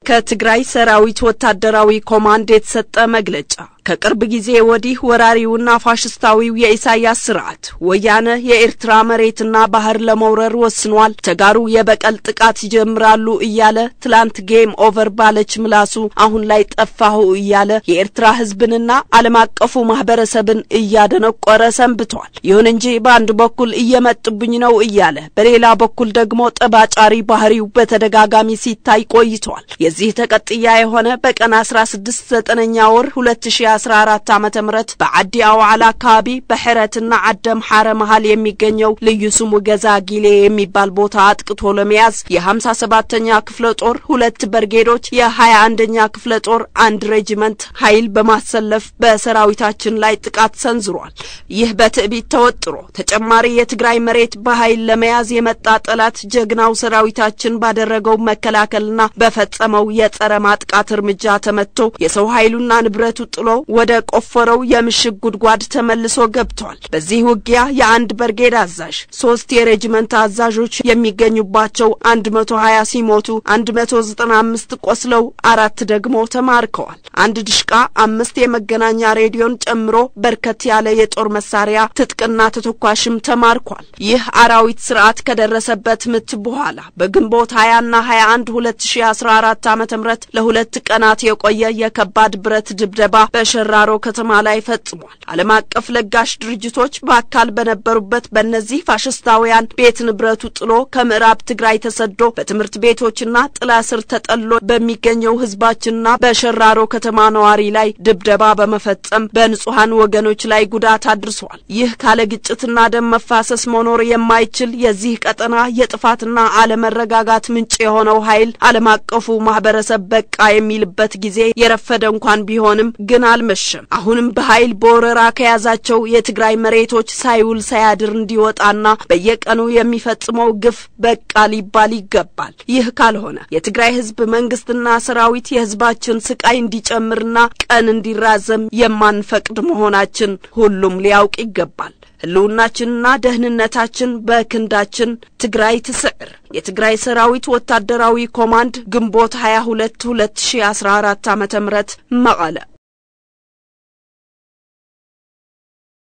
ከትግራይ ሰራዊት ወታደራዊ ኮማንድ የተሰጠ መግለጫ ከቅርብ ጊዜ ወዲህ ወራሪውና ፋሽስታዊው የኢሳያስ ስርዓት ወያነ የኤርትራ መሬትና ባህር ለመውረር ወስኗል፣ ተጋሩ የበቀል ጥቃት ይጀምራሉ እያለ ትላንት ጌም ኦቨር ባለች ምላሱ አሁን ላይ ጠፋሁ እያለ የኤርትራ ሕዝብንና ዓለም አቀፉ ማህበረሰብን እያደነቆረ ሰንብቷል። ይሁን እንጂ በአንድ በኩል እየመጡብኝ ነው እያለ በሌላ በኩል ደግሞ ጠባጫሪ ባህሪው በተደጋጋሚ ሲታይ ቆይቷል። የዚህ ተቀጥያ የሆነ በቀን አስራ ስድስት ዘጠነኛ ወር ሁለት ሺ አስራ አራት ዓመተ ምህረት በዓዲ አውዓላ አካባቢ በሕረትና ዓደም ሐረ መሃል የሚገኘው ልዩ ስሙ ገዛ ጊሌ የሚባል ቦታ አጥቅቶ ለመያዝ የሀምሳ ሰባተኛ ክፍለ ጦር ሁለት በርጌዶች የሀያ አንደኛ ክፍለ ጦር አንድ ሬጂመንት ኃይል በማሰለፍ በሰራዊታችን ላይ ጥቃት ሰንዝሯል። ይህ በትዕቢት ተወጥሮ ተጨማሪ የትግራይ መሬት በኃይል ለመያዝ የመጣ ጠላት ጀግናው ሰራዊታችን ባደረገው መከላከልና በፈጸመው የጸረ ማጥቃት እርምጃ ተመትቶ የሰው ኃይሉና ንብረቱ ጥሎ ወደ ቆፈረው የምሽግ ጉድጓድ ተመልሶ ገብቷል። በዚህ ውጊያ የአንድ በርጌድ አዛዥ፣ ሶስት የሬጅመንት አዛዦች የሚገኙባቸው አንድ መቶ ሀያ ሲሞቱ አንድ መቶ ዘጠና አምስት ቆስለው አራት ደግሞ ተማርከዋል። አንድ ድሽቃ፣ አምስት የመገናኛ ሬዲዮን ጨምሮ በርከት ያለ የጦር መሳሪያ ትጥቅና ተተኳሽም ተማርኳል። ይህ አራዊት ስርዓት ከደረሰበት ምት በኋላ በግንቦት ሀያና ሀያ አንድ ሁለት ሺ አስራ አራት ዓመተ ምህረት ለሁለት ቀናት የቆየ የከባድ ብረት ድብደባ በሸራሮ ከተማ ላይ ፈጽሟል። ዓለም አቀፍ ለጋሽ ድርጅቶች በአካል በነበሩበት በእነዚህ ፋሽስታውያን ቤት ንብረቱ ጥሎ ከምዕራብ ትግራይ ተሰዶ በትምህርት ቤቶችና ጥላ ስር ተጠሎ በሚገኘው ህዝባችንና በሸራሮ ከተማ ነዋሪ ላይ ድብደባ በመፈጸም በንጹሐን ወገኖች ላይ ጉዳት አድርሷል። ይህ ካለ ግጭትና ደም መፋሰስ መኖር የማይችል የዚህ ቀጠና የጥፋትና አለመረጋጋት ምንጭ የሆነው ኃይል ዓለም አቀፉ ማህበረሰብ በቃ የሚልበት ጊዜ የረፈደ እንኳን ቢሆንም ግን አልመሸም። አሁንም በኃይል በወረራ ከያዛቸው የትግራይ መሬቶች ሳይውል ሳያድር እንዲወጣና በየቀኑ የሚፈጽመው ግፍ በቃ ሊባል ይገባል። ይህ ካልሆነ የትግራይ ህዝብ መንግስትና ሰራዊት የህዝባችን ስቃይ እንዲጨምርና ቀን እንዲራዘም የማንፈቅድ መሆናችን ሁሉም ሊያውቅ ይገባል። ህልውናችንና ደህንነታችን በክንዳችን። ትግራይ ትስዕር። የትግራይ ሰራዊት ወታደራዊ ኮማንድ ግንቦት 22 2014 ዓ.ም መቀለ